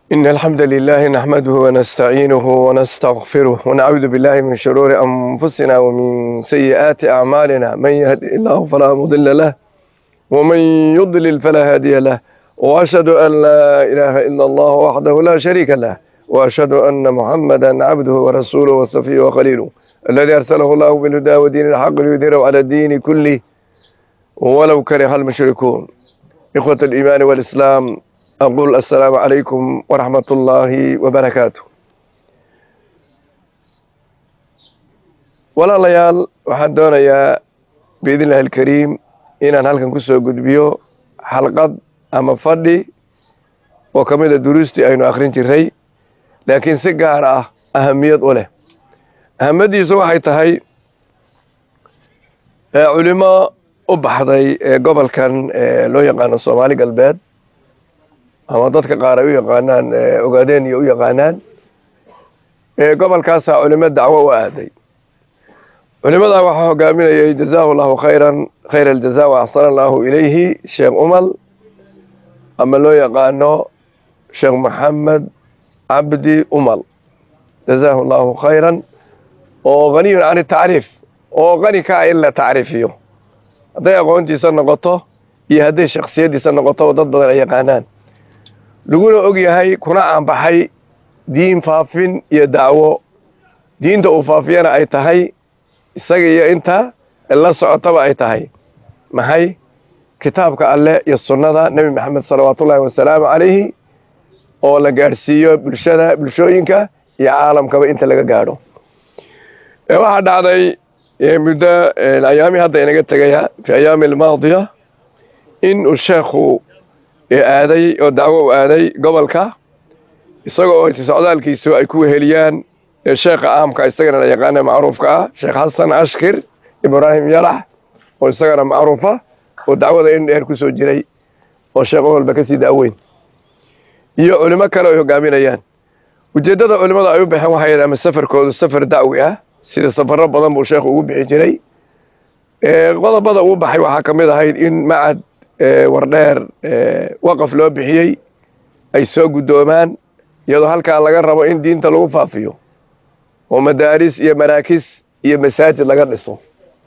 إن الحمد لله نحمده ونستعينه ونستغفره ونعوذ بالله من شرور أنفسنا ومن سيئات أعمالنا من يهد الله فلا مضل له ومن يضلل فلا هادي له وأشهد أن لا إله إلا الله وحده لا شريك له وأشهد أن محمدا عبده ورسوله وصفيه وخليله الذي أرسله الله بالهدى ودين الحق ليظهره على الدين كله ولو كره المشركون إخوة الإيمان والإسلام أقول السلام عليكم ورحمة الله وبركاته walaalayaal waxaan doonayaa biidn illahi alkariim inaan halkan ku soo gudbiyo xalqad ama fadhi oo ka mid a duruustii aynu akhrin jiray laakiin si gaar ah ahamiyad u leh ahamadiisu waxay tahay culimo u baxday gobolkan loo yaqaano soomaali galbeed ama dadka qaar ay u yaqaanaan ogaadeen iyo u yaqaanaan gobolkaasaa culimo dacwo u aaday culimadaa waxaa hogaaminayay jazaahu llahu khayran khayra aljaza wa axsana allahu ilayhi sheekh umal ama loo yaqaano sheekh maxamed cabdi umal jazaahu llahu khayran oo haniyun can tacriif oo qani ka ah in la tacriifiyo hadday aqoontiisa noqoto iyo hadday shaksiyaddiisa noqoto dad badan ay yaqaanaan laguna og yahay kuna aanbaxay diin faafin iyo dacwo diinta uu faafiyana ay tahay isaga iyo inta la socotaba ay tahay maxay kitaabka alleh iyo sunnada nebi maxamed salawaatullaahi wasalaamu calayhi oo la gaadhsiiyo bulshada bulshooyinka iyo caalamkaba inta laga gaadho waxaa dhacday muddo ayaamii hadda inaga tegaya fi ayaami almaadiya in uu sheekhu aaday oo dacwo u aaday gobolka isagoo oo socdaalkiisu ay ku weheliyaan sheekha aamka isagana la yaqaana macruufka ah sheekh xasan ashkir ibraahim yalax oo isagana macruufa oo dacwada in dheer ku soo jiray oo sheekh walba ka sii daaweyn iyo culimo kale ay hogaaminayaan ujeeddada culimmada ay u baxeen waxay ama safarkoodu safar dacwi ah sida safarro badan buu sheekhu ugu bixi jiray qodobada uu baxay waxaa ka mid ahayd in macad wardheer waqaf loo bixiyey ay soo guddoomaan iyadoo halkaa laga rabo in diinta lagu faafiyo oo madaaris iyo maraakis iyo masaajid laga dhiso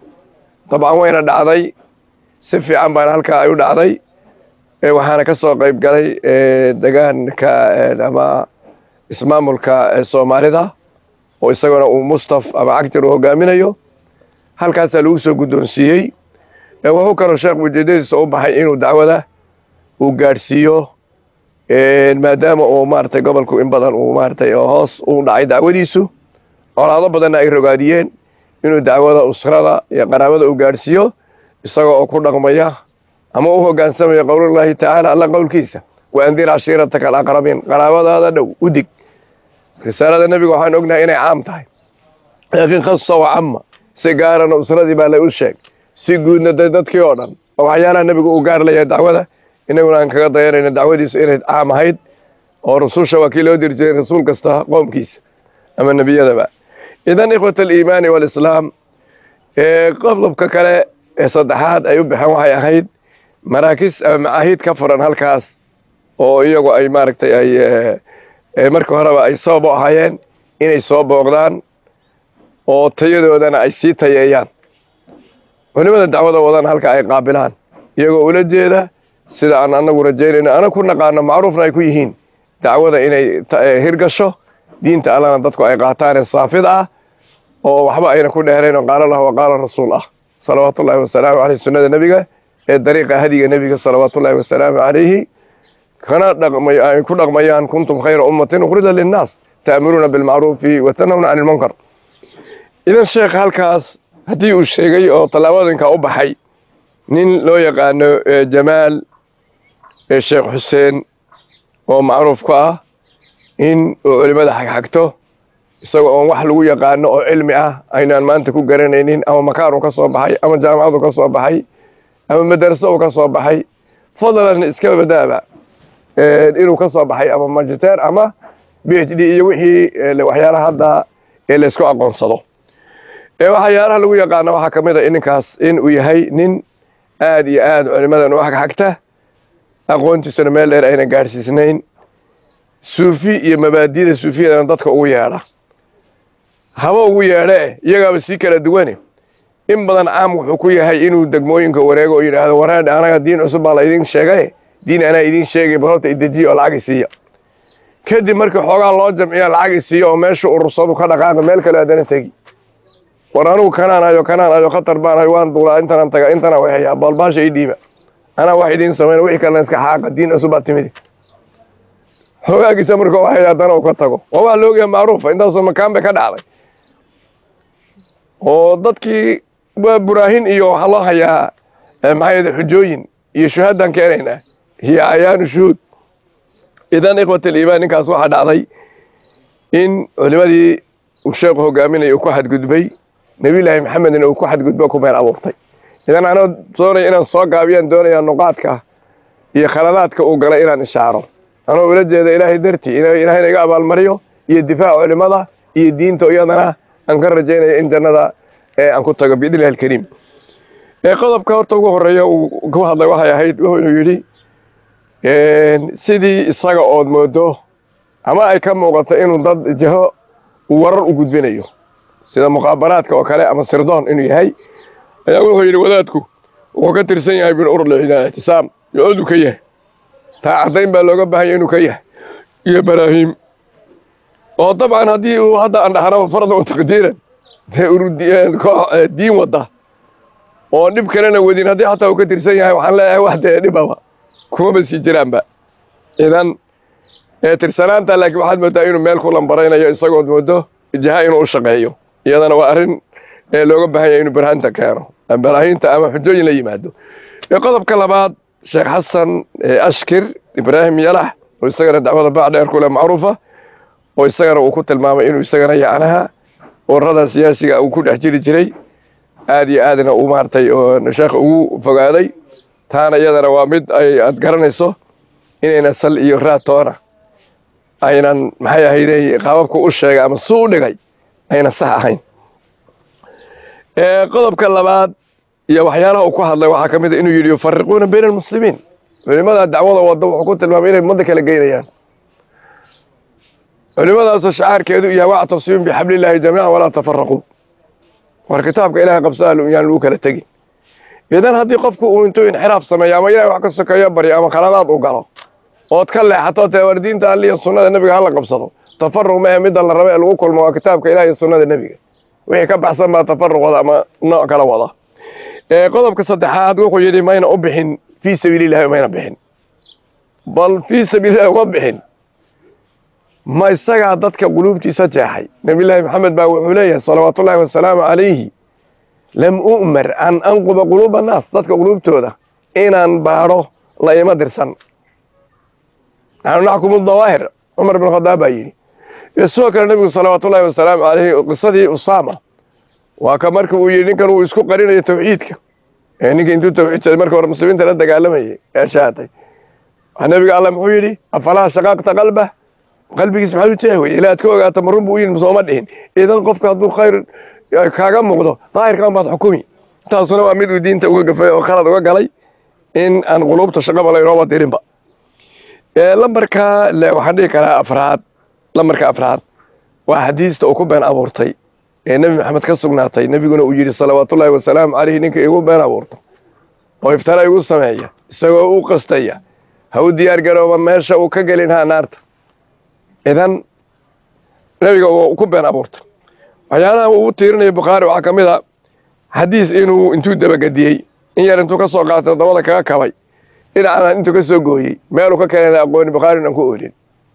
dabcan wayna dhacday si fiican baana halkaa ay u dhacday waxaana ka soo qayb galay degaanka ama ismaamulka soomaalida oo isaguna uu mustaf ama cagtir uu hogaaminayo halkaasaa lagu soo guddoonsiiyey wuxuu kaloo sheekh ujeedadiisa u baxay inuu dacwada uu gaadhsiiyo maadaama uu maaratay gobolku in badan uu maaratay hoos u dhacay dacwadiisu colaado badanna ay rogaadiyeen inuu dacwada usrada iyo qaraabada uu gaadhsiiyo isagoo oo ku dhaqmaya ama u hogaansamaya qowlullaahi tacaala alla qowlkiisa wa andir cashiirataka alaqrabiin qaraabadaada dhow u dig risaalada nebiga waxaan ognahay inay caam tahay laakiin khasa wa camma si gaarana usradii baa la u sheeg si guudna de dadkii oo dhan oo waxyaalaha nebigu uu gaar layahay dacwada inaguna aan kaga dayanayno dacwadiisu inay caam ahayd oo rususha waa kii loo diri jiray rasuul kasta qoomkiisa ama nebiyadaba idan ikhwat aliimaani waalislaam qodobka kale ee saddexaad ay u baxeen waxay ahayd maraakis ama macaahiid ka furan halkaas oo iyagu ay maaragtay ay marka horeba ay sabab u ahaayeen inay soo booqdaan oo tayadoodana ay sii tayeeyaan culimada dacwada wadana halka ay qaabilaan iyagoo ula jeeda sida aan anagu rajaynayno ana ku naqaano macruufna ay ku yihiin dacwada inay hirgasho diinta allana dadku ay qaataane saafid ah oo waxba ayna ku dheerayn oo qaala lah wa qaala rasuul ah salawaatu ullahi wasalaamu caleyh sunnada nebiga ee dariiqa hadiga nebiga salawaatu ullahi wasalaamu calayhi kana ay ku dhaqmayaan kuntum khayra ummatin ukhrida linnaas ta'muruuna bilmacruufi wa tanhawna cani ilmunkar idan sheekh halkaas haddii uu sheegay oo tallaabooyinka u baxay nin loo yaqaano jamaal sheekh xuseen oo macruuf ku ah in uu culimmada xagxagto isagoo oon wax lagu yaqaano oo cilmi ah aynaan maanta ku garanaynin ama makaanu ka soo baxay ama jaamacadu ka soo baxay ama madaraso uu ka soo baxay fadlan iska badaaba inuu ka soo baxay ama magiter ama b h d iyo wixii waxyaalaha hadda ee laysku aqoonsado waxyaalaha lagu yaqaano waxaa ka mid a ninkaas in uu yahay nin aad iyo aad culimadan u xagxagta aqoontiisuna meel dheer ayna gaadhsiisnayn suufi iyo mabaadida suufiyadana dadka ugu yeedha haba ugu yeedhee iyagaaba sii kala duwane in badan caam wuxuu ku yahay inuu degmooyinka wareego oo yidhaahdo wareedhe anaga diin cusub baa la idiin sheegaye diin anaa idiin sheegay bal horta idejiya oo lacag isiiya kadib markii xoogaa loo jamciya lacag isiiya oo meesha urursadu ka dhaqaaqo meel kale haddana tegi war anugu kanaan ayo kanaan ayo khatar baan ayo waan duulaa intanaan taga intana way hayaa balbaasha ii dhiiba anaa wax idiin samayna wixii kalena iska xaaqa diin cusub baa timidi xoogaagiisa marka waxay haddana uu ka tago waa wax la ogyahay macruufa intaasoo makaan bay ka dhacday oo dadkii waa buraahin iyo waxaa loo hayaa maxaa yidhi xujooyin iyo shuhaadaan keenaynaa hiyo ayaanu shuhuud idan ikhwat aliimaan ninkaas waxaa dhacday in culimadii uu sheekhu hogaaminaya uu ku xadgudbay nebiyullaahi maxamedna uu ku xadgudbo ku meel abuurtay idan anoo doonaya inaan soo gaabiyaan doonayaa nuqaadka iyo khaladaadka uu galay inaan ishaaro anoo ula jeeda ilaahay dartii in ilaahayna iga abaalmariyo iyo difaac culimada iyo diinta iyadana aan ka rajaynaya in jannada aan ku tago biidni illahi alkariim qodobka horta ugu horeeya uu ku hadlay waxay ahayd wuxuu yidhi sidii isaga ood moodo ama ay ka muuqato inuu dad jaho warar u gudbinayo sida muqaabaraadka oo kale ama sirdoon inuu yahay ayaa wuxuu yidhi wadaadku wuxuu ka tirsan yahay bin urlida ictisaam yo-odu ka yahay taa caddayn baa looga baahanya inuu ka yahay iyo baraahiim oo dabcan haddii uu hadda aan dhahnaba fardan taqdiiran dee diin wadda oo dhib kalena wadin haddii xataa uu ka tirsan yahay waxaan leeyahay wax dee dhibaba kumaba sii jiraanba idan tirsanaanta laakiin waxaad moodaa inuu meel ku lambaraynayo isagood moodo jaha inuu u shaqeeyo iyadana waa arrin looga baahan yahay inuu barhaanta keeno baraahinta ama xujooyin la yimaado qodobka labaad sheekh xasan ashkir ibraahim yalax oo isagana dacwada baac dheer ku leh macruufa oo isagana uu ku tilmaamay inuu isagana yacnaha ururada siyaasiga uu ku dhex jiri jiray aad iyo aadna uu maartay oo sheekha ugu fogaaday taana iyadana waa mid ay aad garanayso inayna sal iyo raatoona aynan maxay ahayday qaababku u sheegay ama suu u dhigay ayna sax ahayn qodobka labaad iyo waxyaalaha uu ku hadlay waxaa ka mid a inuu yidhi yufariquuna bayna almuslimiin culimada dacwada wadda wuxuu ku tilmaamay inay ummadda kala geynayaan culimadaasoo shacaarkeedu yahay wactasimu bixablillaahi jamiican walaa tafaraquu war kitaabka ilahay qabsaa yaan lagu kala tegin idan haddii qofku uu intuu inxiraaf sameeyo ama ilahay wax ka sokeeyo baryo ama khaladaad u galo ood ka leexato tee war diinta alli iyo sunnada nebiga hala qabsado tafaruq ma ee midda la raba ee lagu kulmo waa kitaabka ilaah iyo sunnada nebiga wixii ka baxsan baa tafaruq wada ama nooc kala wada qodobka saddexaad wuxuu yidhi mayna u bixin fii sabiilillahi mayna bixin bal fii sabiilillahi uma bixin ma isagaa dadka quluubtiisa jeexay nebiyullaahi maxamed baa wuxuu leeyahay salawaatullaahi wasalaamu calayhi lam u'mar an anquba quluuba annaas dadka quluubtooda inaan baadho la ima dirsan naxnu naxkumu dawaahir cumar bin khadaab baa yidhi sidoo kale nebigu salawaatullaahi wasalaamu calayhi qisadii usaama waa ka marka uu yidhi ninkan uu isku qarinayo tawxiidka ee ninka intuu tawxiidsaday marka hore muslimiinta la dagaalamayay ee shaatay nebiga alla muxuu yidhi afalaa shaqaaqta qalbah qalbigiis maxaad u jeex weye ilaa aad ka ogaato marun buu u yidhi sooma dhihin idan qofka hadduu khayr kaaga muuqdo daahirkan baad xukumi taasuna waa mid uu diinta uga gafay oo khalad uga galay in aan quluubta shaqaba laynooba dirinba lambarka waxaan dhihi karaa afraad lambarka afraad waa xadiista uu ku been abuurtay ee nebi maxamed ka sugnaatay nebiguna uu yidhi salawaatullaahi wasalaamu calayhi ninka igu been abuurta oo iftara igu sameeya isagoo u qastaya ha u diyaar garooba meesha uu ka gelin haa naarta idan nebiga uu ku been abuurtay waxyaalaha uu u tiirinaya bukhaari waxaa ka mid a xadiis inuu intuu dabagediyey in yar intuu ka soo qaatay dabada kaga kabay dhinacna intuu ka soo gooyey meeluu ka keenana aqooni bukhaari aan ku oolin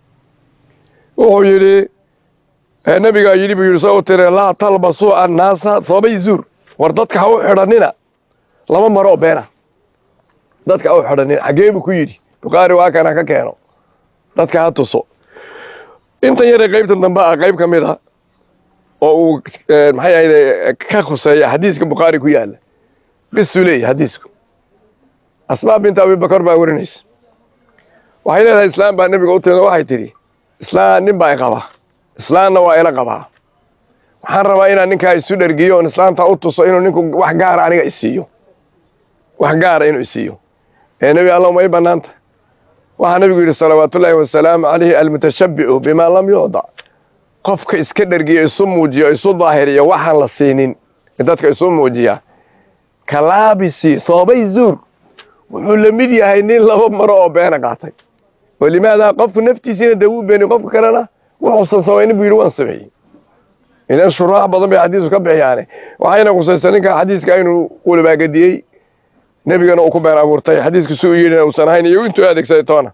wuxuu yidhi nebigaa yidhi buu yidhi soo u tiri laa talbasuu annaasa thoobay zuur war dadka ha u xidhannina laba maro oo beena dadka ha u xidhannina xaggee buu ku yidhi bukhaari waa kana ka keeno dadka ha tuso intan yaree qaybtan dambe ah qayb ka mid a oo uu maxay ahayde ka khuseeya xadiiska bukhaari ku yaalla qisuu leeyahy xadiisku asmaa binta abibakar baa warinaysa waxay leedahay islaam baa nebiga u timid waxay tidhi islaan nin baa i qabaa islaamna waa ila qabaa waxaan rabaa inaan ninkaa isu dhergiyo oon islaamta u tuso inuu ninku wax gaara aniga isiiyo wax gaara inuu isiiyo ee nebi alla ma i bannaanta waxaa nabigu yidhi salawaatullaahi wasalaamu calayhi almutashabbicu bimaa lam yuudac qofka iska dhergiyo isu muujiyo isu daahiriyo waxaan la siinin dadka isu muujiya kalaabisi soobay zuur wuxuu la mid yahay nin laba maro oo beena qaatay walimaada qofku naftiisiina dee wuu beeni qofka kalena wuxuusan samaynin buu yidhi waan sameeyey idan shuraax badan bay xadiisku ka bixiyaane waxayna khusaysa ninka xadiiska inuu ulabaagadiyey nebigana uu ku been abuurtay xadiisku si uu yidhina uusan ahayn iyo intuu adeegsaday toona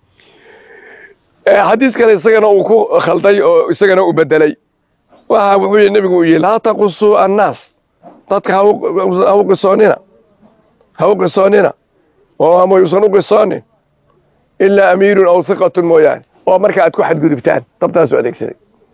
xadiis kale isagana uu ku khalday oo isagana uu bedelay waxa wuxuu yidhi nebigu uu yidhi laa taqusuu annaas dadka ha u qisoonina ha u qisoonina oo ama yuusan u qisoonin ilaa amiirun aw hiqatun mooyaane oo marka aad ku xadgudubtaan dabtaasu adeegsaday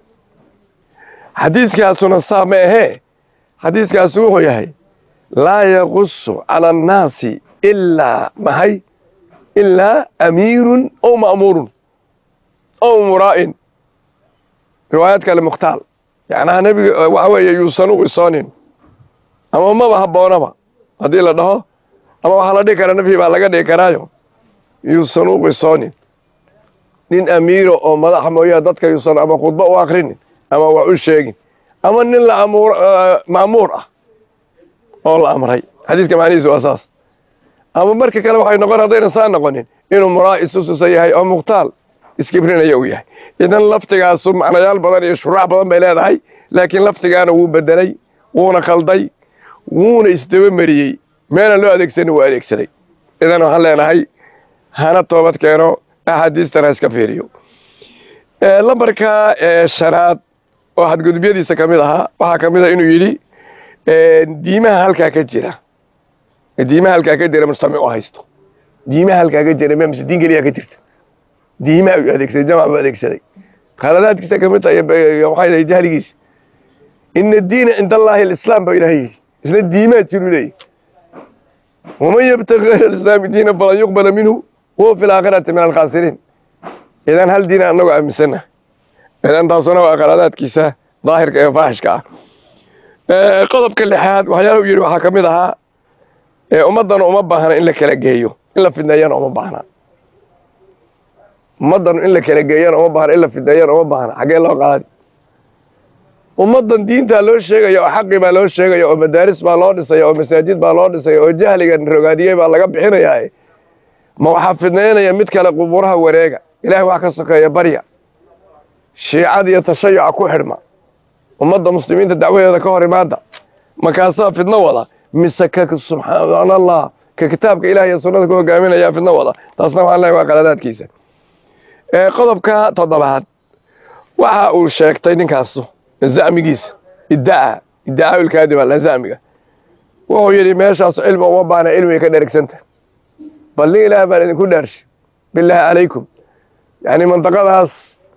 xadiiskaasuna saa ma ahee xadiiskaasu wuxuu yahay laa yaqusu cala annaasi ilaa maxay ilaa amiirun ow ma'muurun ow muraa'in riwaayad kale mukhtaal yacnaha nebiga waxa weeye yuusan u qisoonin ama maba habboonaba haddii la dhaho ama waxaa la dhihi karaa nafyi baa laga dhigi karaayo yuusan u qisoonin nin amiiro oo madaxa mooyaa dadka yuusan ama khudbo u akrinin ama wax u sheegin ama nin la ma'muur ah oo la amray xadiiska macnihiisu waa saas ama marka kale waxay noqon haddayna saa noqonin inuu muraa isususa yahay oo mukhtaal iskibrinaya uu yahay idan laftigaasu macnayaal badan iyo shuraax badan bay leedahay laakiin laftigaana wuu bedelay wuuna khalday wuuna isdaba mariyey meelaan loo adeegsanin wuu adeegsaday idan waxaan leenahay hana toobad keeno axaadiistan ha iska fiiriyo lambarka shanaad oo xadgudubyadiisa ka mid ahaa waxaa ka mid a inuu yidhi diimaha halkaa ka jira diimaha halkaa ka jira mujtamac u haysto diimaha halkaa ka jira mise diin keliya ka jirta diimaha ayuu adeegsaday jamac buu adeegsaday khaladaadkiisa ka mid tahay waxay dhahay jahligiisa ina diina cinda allaahi alislaam baa ilahay yidhi isna diimaa jiru leeyahy waman yabtagi gayra alislaami diina falan yuqbala minhu huwa fi laakhirati min alkhaasiriin idan hal diina annagoo aaminsanna idan taasuna waa khaladaadkiisa daahirka ee faaxishka ah qodobka lixaad waxyaalahu yidhi waxaa ka mid ahaa ummaddanu uma baahna in la kala geeyo in la fidneeyana uma baahna ummaddanu in la kala geeyana uma baahna in la fidneeyana uma baahna xaggee loo qaadi ummaddan diintaa loo sheegaya oo xaqi baa loo sheegaya oo madaaris baa loo dhisaya oo masaajid baa loo dhisaya oo jahligan rogaadiyey baa laga bixinayaa ma waxaa fidnaynaya mid kale qubuuraha wareega ilaahay wax ka sokeeya barya shiicada iyo tashayuca ku xidhma ummadda muslimiinta dacwadeeda ka hor imaada markaasaa fidno wada mise ka subxaan allah ka kitaabka ilaah iyo sunnada ku hogaaminayaa fidno wada taasna waxaan leeyahay waa qaladaadkiisa qodobka toddobaad waxa uu sheegtay ninkaasu zacmigiisa iddaa iddaa ilkaadiba la zacmiga wuxuu yidhi meeshaas cilmi uma baahna cilmiga ka dheregsanta bal nin ilaah baan idinku dhaarshay bilaahi calaykum yacni mandaqadaas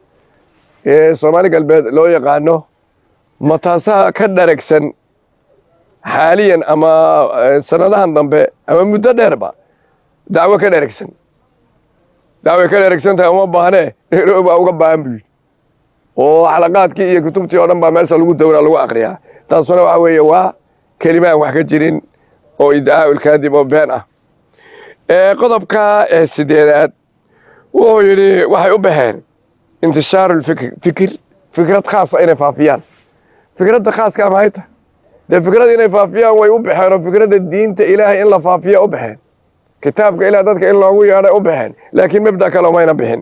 ee soomaali galbeed loo yaqaano ma taasaa ka dharagsan xaaliyan ama sanadahan dambe ama muddo dheerba dacwo ka dheragsan dacwoy ka dheragsan tahay uma baahnee baa uga baahan buu yidhi oo xalaqaadkii iyo kutubtii oo dhan baa meesha lagu dawraa lagu akriyaa taasuna waxa weeye waa kelima aan wax ka jirin oo iddaa ilkaadib oo been ah qodobka sideedaad wuxuu yidhi waxay u baxeen intishaaru lfikr fikir fikrad khaasa inay faafiyaan fikradda khaaskaa maxay tahay dee fikrad inay faafiyaan way u baxeen oo fikradda diinta ilaahay in la faafiya u baxeen kitaabka ilaah dadka in loogu yeedhay u baxeen laakiin mabda kale umayna bixin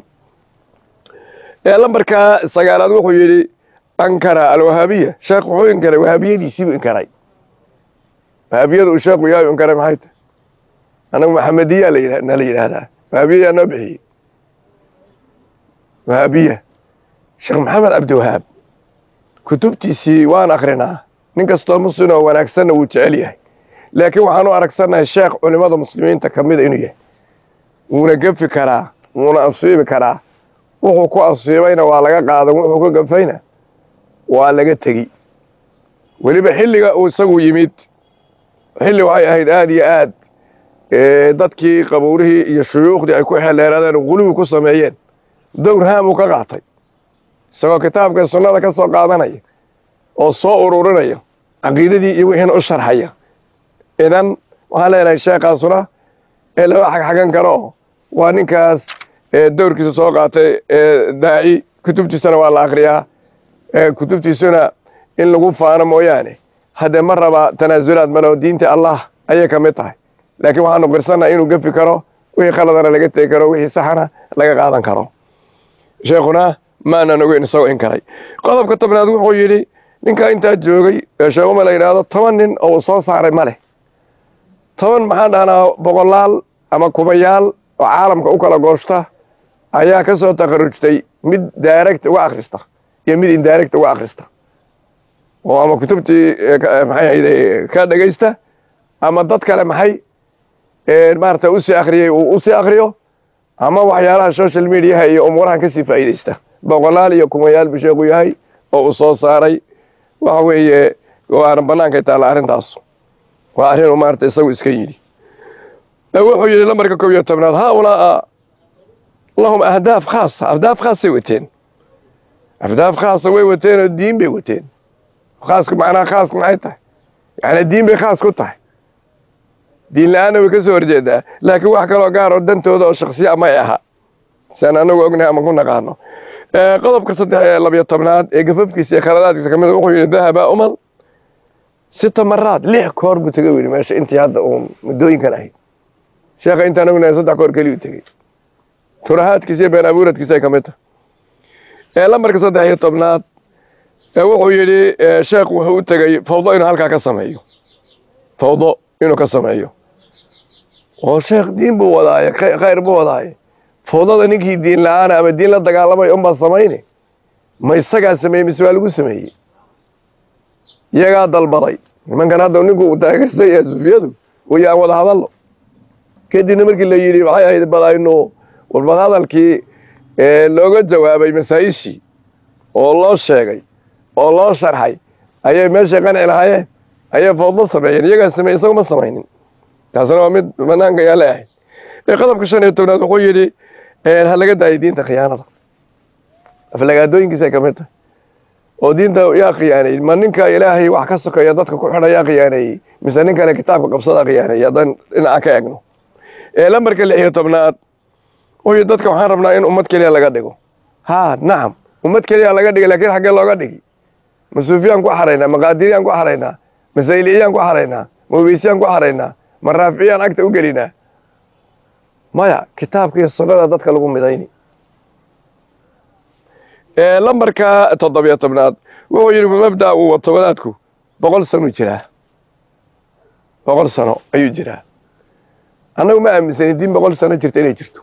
lambarka sagaalaad wuxuu yidhi ankara alwahaabiya sheekh wuxuu inkaray wahaabiyadiisiibuu inkaray wahaabiyada uu sheekhu yahay inkaray maxay tahay anagu maxamediyaa nala yidhaahdaa wahaabiya yaa noo bixiyey wahaabiya sheekh maxamed cabdiwahaab kutubtiisii waan akrinaa nin kastoo muslim oo wanaagsanna wuu jecel yahay laakiin waxaan u aragsannahay sheekh culimmada muslimiinta ka mida inuu yahay wuuna gefi karaa wuuna asiibi karaa wuxuu ku asiibayna waa laga qaadan wuxuu ku gafayna waa laga tegi weliba xilliga uu isagu yimid xilli waxay ahayd aada iyo aad dadkii qabuurihii iyo shuyuukhdii ay ku xeleeraadeen guluwi ku sameeyeen dowr haam uu ka qaatay isagoo kitaabka sunnada ka soo qaadanaya oo soo ururinaya caqiidadii iyo wixiina u sharxaya idan waxaan leenahay sheekaasuna ee lama xagxagan karo waa ninkaas ee dowrkiisa soo qaatay ee daaci kutubtiisana waa la akriyaa kutubtiisuna in lagu faano mooyaane haddee ma raba tanaasulaad maleo diinta allah ayay ka mid tahay laakiin waxaanu qirsannaha inuu gefi karo wixii khaladana laga tegi karo wixii saxana laga qaadan karo sheekhuna maanan ogeyn isagoo in karay qodobka tobnaad wuxuu yidhi ninkaa intaa joogay ee sheekuma la yidhaahdo toban nin oo uu soo saaray ma leh toban maxaan dhahnaa boqolaal ama kubayaal oo caalamka u kala gooshta ayaa ka soo takharujtay mid direct uga akhrista iyo mid indirect uga akhrista oo ama kutubtii maxay ahayde ka dhegaysta ama dad kale maxay maarata usii akhriyey uu usii akhriyo ama waxyaalaha social mediaha iyo umuurahan kasii faa'iidaysta boqolaal iyo kumayaal buu sheekhu yahay oo uu soo saaray waxa weeye waana bannaankay taalla arrintaas waa arrin uu maarata isagu iska yidhi wuxuu yidhi lambarka kob iyo tobnaad haaulaa lahum ahdaaf khaasa ahdaaf khaasay wateen ahdaaf khaasa way wateen oo diin bay wateen khaasku macnaha khaas maxay tahay yani diin bay khaas ku tahay diin la-aanna way ka soo horjeedaa laakiin wax kaloo gaar oo dantooda oo shaksiya may aha siaan anagu ognahay ama ku naqaano qodobka saddex ee labiyo tobnaad ee gafafkiisa iyo khaladaadkiisa kamid wuxuu yidhi dahaba umal sita maraad lix koor buu tegey yidhi meesha intii hadda uu muddooyinkan ahayd sheekha intaan ognahay saddex koor keliyu tegey turahaadkiisa iyo been abuuradkiisa ay ka mid tahay lambarka saddex iyo tobnaad wuxuu yidhi sheekh wuxuu u tegey fawdo inuu halkaa ka sameeyo fawdo inuu ka sameeyo oo sheekh diin buu wadaaye khayr buu wadaaye fawdada ninkii diin la-aana ama diin la dagaalamay unbaa samayne ma isagaa sameeyey mise waa lagu sameeyey iyagaa dalbaday nimankan hadda ninku uu taageystay ee sufiyadu way aan wada hadallo kadibna markii la yidhi waxay ahayd badaynu walbad hadalkii looga jawaabay masaa-ishii oo loo sheegay oo loo sharxay ayay meeshay qanci lahaayeen ayay fawdlo sameeyeen iyagaa sameeyey isagoo ma samaynin taasna waa mid banaanka yaa leeahay qodobka shan iyo tobnaad wuxuu yidhi ha laga daayo diinta khiyaanada aflagaadooyinkiisay ka mid tahay oo diinta yaa khiyaaneeyey ma ninka ilaahay wax ka sokeeya dadka ku xidha yaa khiyaaneeyey mise nin kale kitaabka qabsada khiyaaneeyey haddaan dhinaca ka egno lambarka lix iyo tobnaad wuxuu yidhi dadka waxaan rabnaa in ummad keliya laga dhigo ha nacam ummad keliya laga dhigay lakiin xaggee looga dhigi ma suufiyaan ku xaraynaa ma qaadiriyaan ku xaraynaa ma sayliyaan ku xaraynaa ma ubeysiyaan ku xaraynaa ma raaficiyaan agta u gelinaa maya kitaabka iyo sunnada dadka lagu midayni lambarka toddobiyo tobnaad wuxuu yidhi mabda uu wato wadaadku boqol sanuu jiraa boqol sano ayuu jiraa annagu ma aaminsanin diin boqol sano jirta inay jirto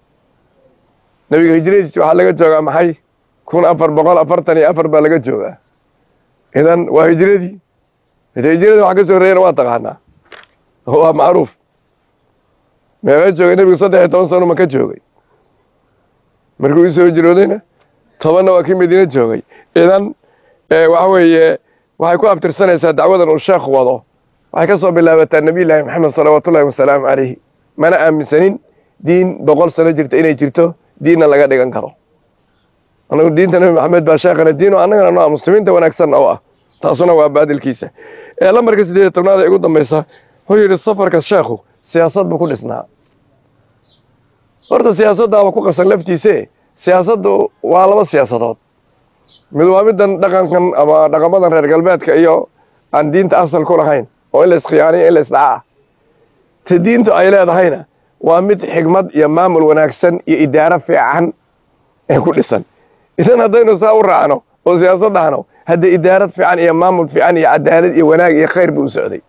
nebiga hijradiisi waxaa laga joogaa maxay kun afar boqol afartan iyo afar baa laga joogaa idan waa hijradii ita hijradii wax ka soo horreeyana waa taqaanaa waa macruuf meeqa joogay nebigu saddex iyo toban sano ma ka joogay markuu u soo hijroodayna tobanna waa kii madiine joogay idan waxa weeye waxay ku abtirsanaysaa dacwadan uu sheekh wado waxay ka soo bilaabataa nebiy llaahi maxamed salawaatullahi wasalaamu calayhi mana aaminsanin diin boqol sano jirta inay jirto diinna laga dhigan karo anagu diinta nebi maxamed baa sheekhana diin oo annagana noo ah muslimiinta wanaagsan oo ah taasuna waa baadilkiisa lambarka siddeed iyo tobnaad ee ugu dambaysa wuxuu yidhi safarka sheekhu siyaasad buu ku dhisnaa horta siyaasaddaaba ku qasan laftiise siyaasaddu waa laba siyaasadood mid waa middan dhaqankan ama dhaqamadan reer galbeedka iyo aan diinta asal ku lahayn oo in la iskhiyaaniyo in la isdhacaa ta diintu ay leedahayna waa mid xigmad iyo maamul wanaagsan iyo idaaro fiican ee ku dhisan idan haddaynu saa u raacno oo siyaasad dhahno haddee idaarad fiican iyo maamul fiican iyo cadaalad iyo wanaag iyo khayr buu u socday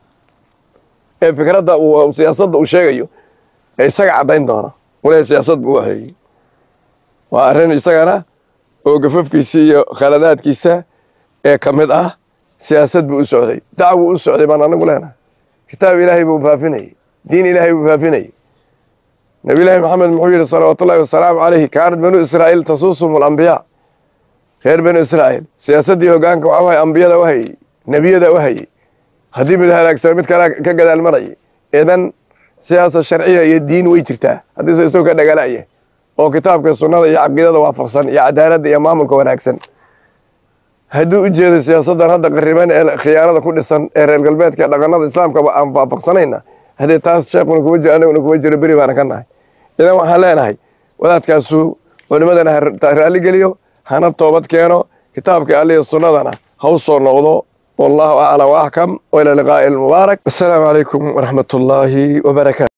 ee fikradda uu siyaasadda uu sheegayo ee isaga caddayn doona wale siyaasad buu u hayey waa arrin isagana oo gafafkiisa iyo khaladaadkiisa ee ka mid ah siyaasad buu u socday dacwuu u socday baan anagu leenahay kitaab ilaahay buu faafinayey diin ilaahay buu faafinayey nabi laahi maxamed muxuu yidhi salawaatu ullahi wasalaamu calayhi kaanat banuu israa'iil tasuusum alambiyaa reer banu israa'iil siyaasaddii hoggaanka waxa wahay ambiyada u hayey nebiyada u hayey haddii mid halaagsano mid kale ka gadaal marayay idan siyaasa sharciya iyo diin way jirtaa haddiise isagoo ka dhagala'ya oo kitaabka sunnada iyo caqiidada waafaqsan iyo cadaaladda iyo maamulka wanaagsan hadduu u jeedo siyaasaddan hadda qariban ee khiyaanada ku dhisan ee reer galbeedka ee dhaqanada islaamkaba aan waafaqsanayna haddee taas sheekuna kuma jiro annaguna kuma jiro beri baana ka nahay idan waxaan leenahay wadaadkaasu culimadana ha raalligeliyo hana toobad keeno kitaabka alliya sunnadana ha u soo noqdo wallahu aclam waaxkam waila liqaa'i almubaarak assalaamu calaykum waraxmat ullaahi wabarakaatu